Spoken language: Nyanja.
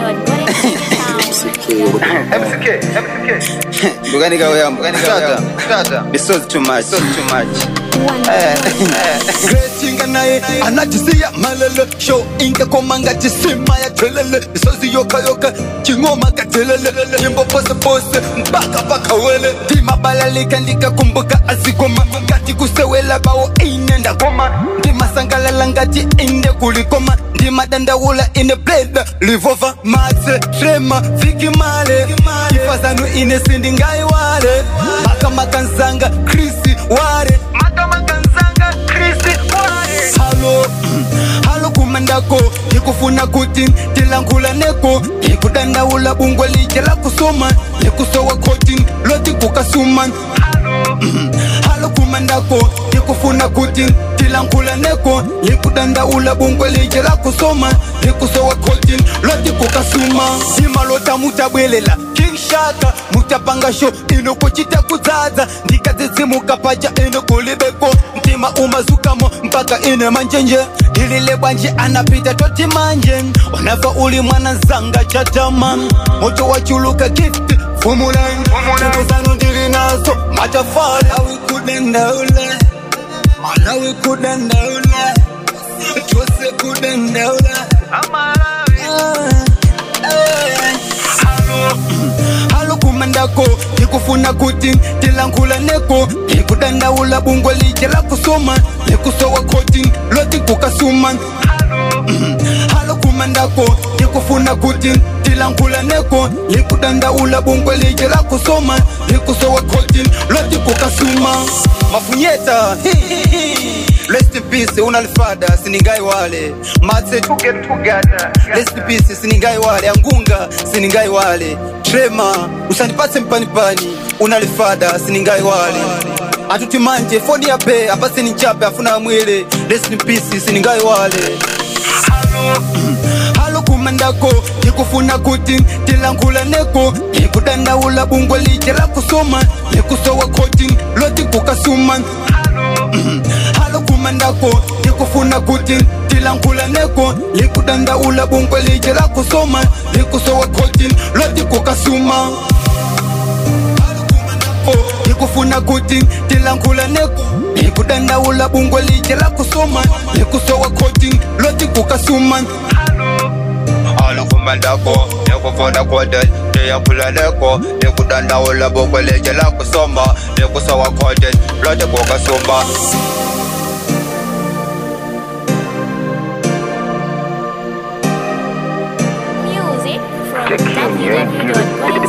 MCK, MCK. Mbugani kawe yangu, mbugani kawe Tata, yangu. tata. This was too much. This was too much. Gretinga naye anajisiya malele show inge komanga jisima ya telele isozi yoka yoka chingoma katelele nyimbo pose pose mpaka paka wele ndima balalika ndikakumbuka azigoma ngati kusewela bawo inenda koma ndima sangalala ngati inde kulikoma ndima dandaula ine blade livova matse trema vikimale ifazanu ine sindingaiwale makamakanzanga krisi ware makamakanzanga krisi ware halo halo kumandako ndikufuna kuti tilangula neko ndikudandaula bungwe lije la kusoma ndikusowa koti loti kukasuma halo kumandako ndikufuna kuti tilangula neko ndikudandaula bungwe lije la kusoma ndikusowa koti loti kukasuma simalota mutabwelela kingshaka mutapanga sho inokuchita kudzaza ndikadzidzimuka pacha inokulibeko mtima umazukamo mpaka ine manjenje ilile bwanji anapita toti manje unafa uli mwana zanga chatama moto wachuluka gift fumulan zanu ndili nazo matafali awikudendaula malawi kudendaula chose kudendaula halo kumandako ndikufuna kuti tilangula neko ndikudandaula bungwe lije la kusoma ndikusowa koti loti kukasuma halo kumandako ndikufuna kuti tilangula neko ndikudandaula bungwe lije la kusoma ndikusowa koti loti kukasuma Mafunyeta. Rest in peace, unalifada siningai wale. Matse To get together. Rest in peace, siningai wale. Angunga, siningai wale. Trema, usanipase mpanipani. Unalifada siningai wale. Atuti manje, foni ya pe, apase ni chape, afuna mwile. Rest in peace, siningai wale. halo kumandako ndikufuna kuti tilangula neko ndikudandaula bungwe lije la kusoma ndikusowa koti loti kukasuma halo kumandako ndikufuna kuti tilangula neko ndikudandaula bungwe lije la kusoma ndikusowa koti loti kukasuma ndikufuna kuti tilangula neko ndikudandaula bungwe lije la kusoma ndikusowa koti loti kukasuma alukumandako nekufuna kote ndiyakula neko ndikudandaula bokweleje la kusoma ndikusowa kote lote kukasuma Music from www.1